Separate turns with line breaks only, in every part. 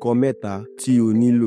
nǹkan mẹ́ta tí o nílò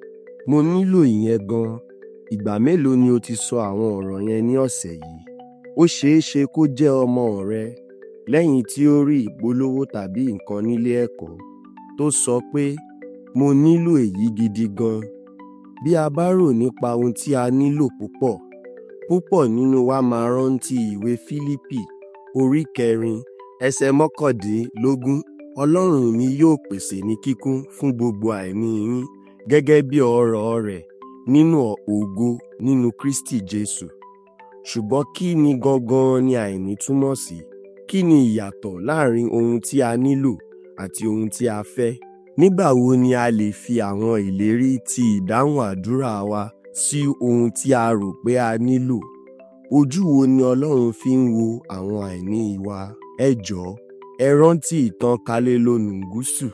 mo nílò ìyẹn gan ìgbà mélòó ni o ti sọ àwọn ọ̀rọ̀ yẹn ní ọ̀sẹ̀ yìí ó ṣeé ṣe kó jẹ́ ọmọ rẹ lẹ́yìn tí ó rí ìpolówó tàbí nǹkan nílé ẹ̀kọ́ tó sọ pé mo nílò èyí gidi gan bí a bá rò nípa ohun tí a nílò púpọ̀ púpọ̀ nínú wa máa rántí ìwé Fílípì orí kẹrin ẹsẹ̀ mọ́kàndínlógún Ọlọ́run mi yóò pèsè ní kíkún fún gbogbo àìní yín gẹ́gẹ́ bí ọrọ̀ rẹ̀ nínú ògo nínú Kristi Jésù ṣùgbọ́n kí ni gangan ni àìní túmọ̀ sí kí ni ìyàtọ̀ láàrin ohun tí a nílò àti ohun tí a fẹ́ nígbà wo ni a lè fi àwọn ìlérí ti ìdáhùn àdúrà wa sí ohun tí a rò pé a nílò ojú wo ni Ọlọ́run fi ń wo àwọn àìní wa ẹ jọ̀ọ́ ẹ rántí ìtàn Kalelonúgúsù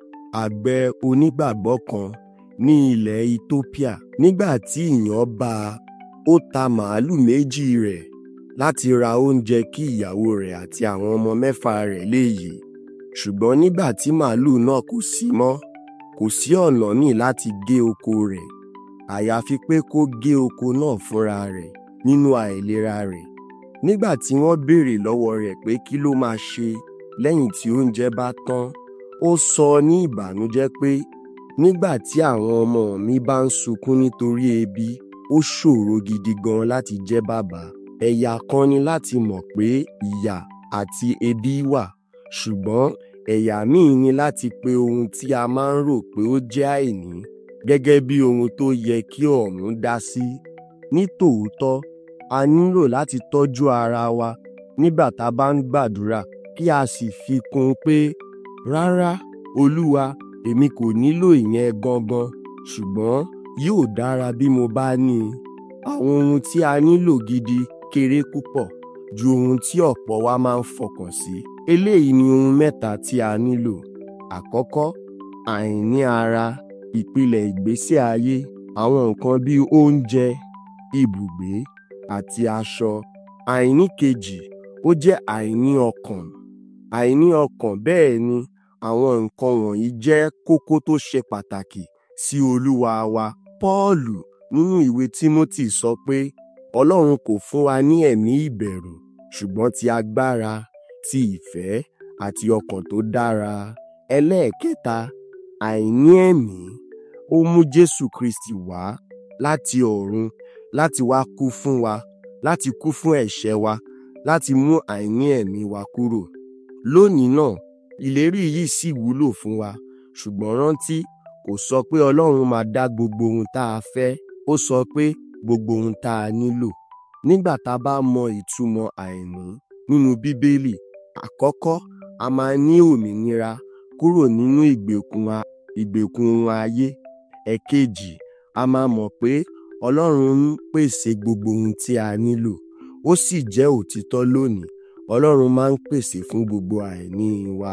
àgbẹ̀ onígbàgbọ́ kan ní ilẹ̀ Ethiopia nígbà tí ìyàn bá a ó ta màálù méjì rẹ̀ láti ra oúnjẹ kí ìyàwó rẹ̀ àti àwọn ọmọ mẹ́fà rẹ̀ lè yè ṣùgbọ́n nígbà tí màálù náà kò sí mọ́ kò sí ọ̀nà ní láti gé oko rẹ̀ àyàfi pé kó gé oko náà fúnra rẹ̀ nínú àìlera rẹ̀ nígbà tí wọ́n béèrè lọ́wọ́ rẹ̀ pé kí ló máa ṣe lẹ́yìn tí oúnjẹ bá tán ó sọ ní ìbànújẹ́ pé nígbà tí àwọn ọmọ mi bá ń sunkún nítorí ebi ó ṣòro gidi gan láti jẹ́ bàbá ẹ̀yà kan ni láti mọ̀ pé ìyà àti ebi wà ṣùgbọ́n ẹ̀yà míì ni láti pe ohun tí a máa ń rò pé ó jẹ́ àìní gẹ́gẹ́ bí ohun tó yẹ kí ọ̀run dá sí ní tòótọ́ a nílò láti tọ́jú ara wa nígbà tá a bá ń gbàdúrà kí a sì fi kún un pé rárá olúwa èmi kò nílò ìyẹn gangan ṣùgbọ́n yóò dára bí mo bá ní i àwọn ohun tí a nílò gidi kéré púpọ̀ ju ohun tí ọ̀pọ̀ wa máa ń fọkàn sí eléyìí ni ohun mẹ́ta tí a nílò àkọ́kọ́ àìní ara ìpìlẹ̀ ìgbésí ayé àwọn nǹkan bíi oúnjẹ ibùgbé àti aṣọ àìní kejì ó jẹ́ àìní ọkàn àìní ọkàn bẹ́ẹ̀ ni àwọn nǹkan wọ̀nyí jẹ́ kókó tó ṣe pàtàkì sí olúwa wa Pọ́ọ̀lù nínú ìwé Tímótì sọ pé Ọlọ́run kò fún wa ní ẹ̀mí ìbẹ̀rù ṣùgbọ́n ti agbára ti ìfẹ́ àti ọkàn tó dára ẹlẹ́ẹ̀kẹta àìní ẹ̀mí ó mú Jésù Kristi wá láti ọ̀run láti wá kú fún wa láti kú fún ẹ̀ṣẹ̀ wa láti mú àìní ẹ̀mí wa kúrò lónìí náà ìlérí yìí sì wúlò fún wa ṣùgbọ́n rántí kò sọ pé Ọlọ́run máa dá gbogbo ohun tá a fẹ́ ó sọ pé gbogbo ohun tá a nílò nígbà tá a bá mọ ìtumọ̀ àìní nínú Bíbélì àkọ́kọ́ a máa ní òmìnira kúrò nínú ìgbèkùn ìgbèkùn ayé ẹ̀kejì a máa mọ̀ pé Ọlọ́run ń pèsè gbogbo ohun tí a nílò ó sì jẹ́ òtítọ́ lónìí Ọlọ́run máa ń pèsè fún gbogbo àìní wa.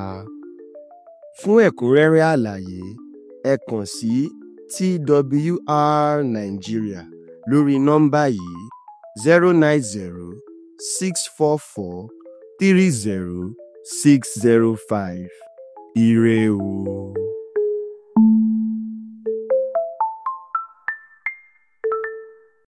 Fún ẹ̀kúnrẹ́rẹ́ àlàyé ẹ kàn sí TWR Nigeria lórí nọ́mbà yìí zero nine zero six four four three zero six zero five. Ire o.